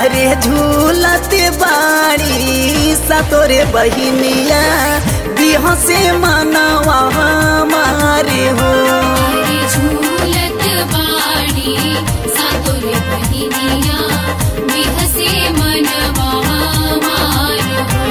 अरे झूलत बाड़ी सतोरे बहिनिया बिहसे मनवा हमारे हो अरे झूलत बाड़ी सातुर बहिनिया बिहसे मनवा हमार हो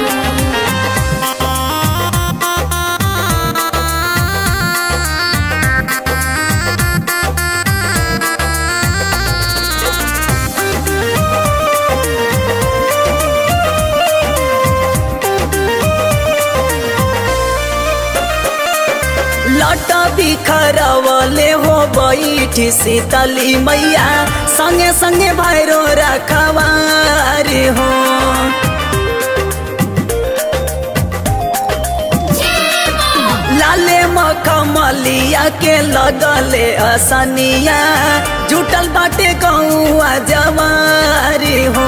लट बिखरवले हो बैठी शीतली मैया संगे संगे भैरो रखवारे हो लाले मखमलिया के लगले असनिया जुटल बाटे गौआ जवारी हो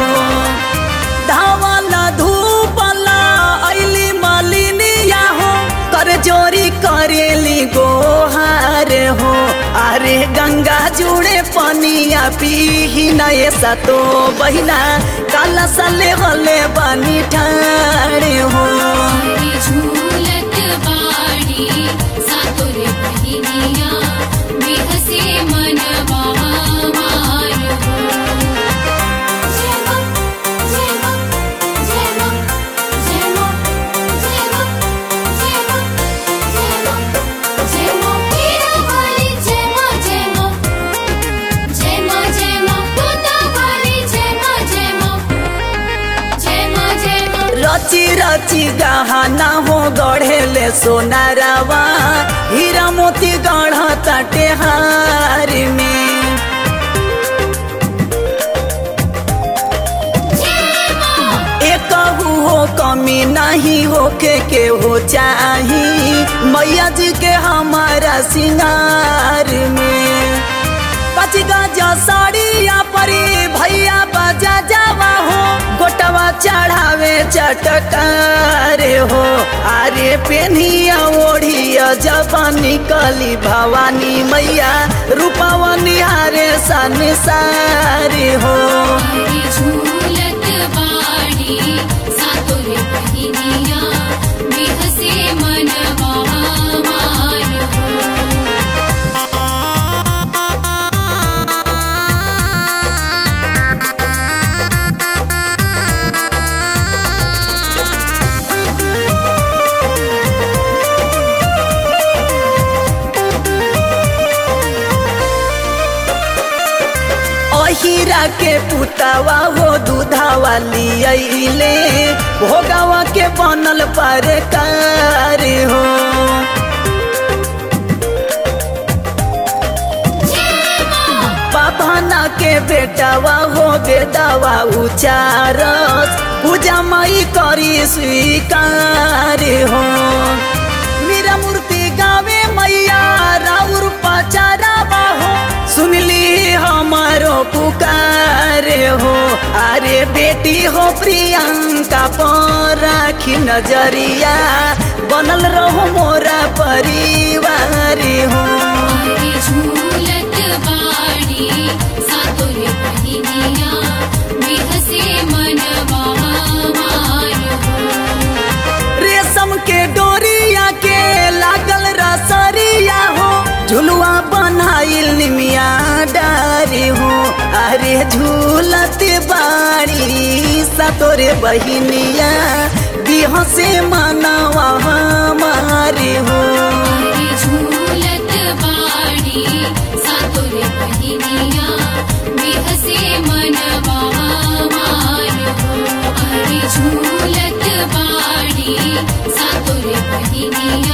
धावला धूपला ऐली मलिनिया हो कर जोरी करेली गोहार हो अरे गंगा जुड़े पनिया पीही नए सतो बहिना काला सले वले बनी ठाड़े हो अरे झूलत बाड़ी सातुर बहिनिया बिहसे मनवा हमार हो जय मां जय मां जय मां जय मां जय मां जय मां जय मां जय मां हीरा वाली जय मां जय मां जय मां जय मां तोता वाली जय मां जय मां जय मां जय मां रची रची गहना हो गढ़ेले सोनारावा हीरा मोती गढ़ ताटे हार में एक हो कमी नहीं होके के हो चाही मैया जी के हमारा सिंगार में पच गजा साड़िया परी भैया बजा जावा हो गोटवा चढ़ावे चटकारे हो अरे पेनिया ओढ़िया जब निकली भवानी मैया रूपवा निहारे संसारे हो अरे झूलत बाड़ी सातुर बहिनिया बिहसे मनवा हमार हो अहिरा के पुतावा हो दूधावा लियले भोगावा के बनल पर कार हो बाबाना के बेटावा हो बेदावा उचारस पूजा मई करी स्वीकार हो मेरा मूर्ति गावे मैया राउर पचारावा हो सुनली हमारो पुकार हो अरे बेटी हो प्रियंका पर राखी नजरिया बनल रहो मोरा परिवार हो अरे झूलत बाड़ी सातुर बहिनिया बिहसे मनवा हमार हो रेशम के डोरिया के लागल रसरिया हो झुलुआ बनाइल निमिया डारी हो अरे झूलत बाड़ी सतोरे बहिनिया बिहसे मनवा हमारे हो अरे झूलत बाड़ी सातुर बहिनिया बिहसे मनवा हमार हो अरे झूलत बाड़ी सातुर बहिनिया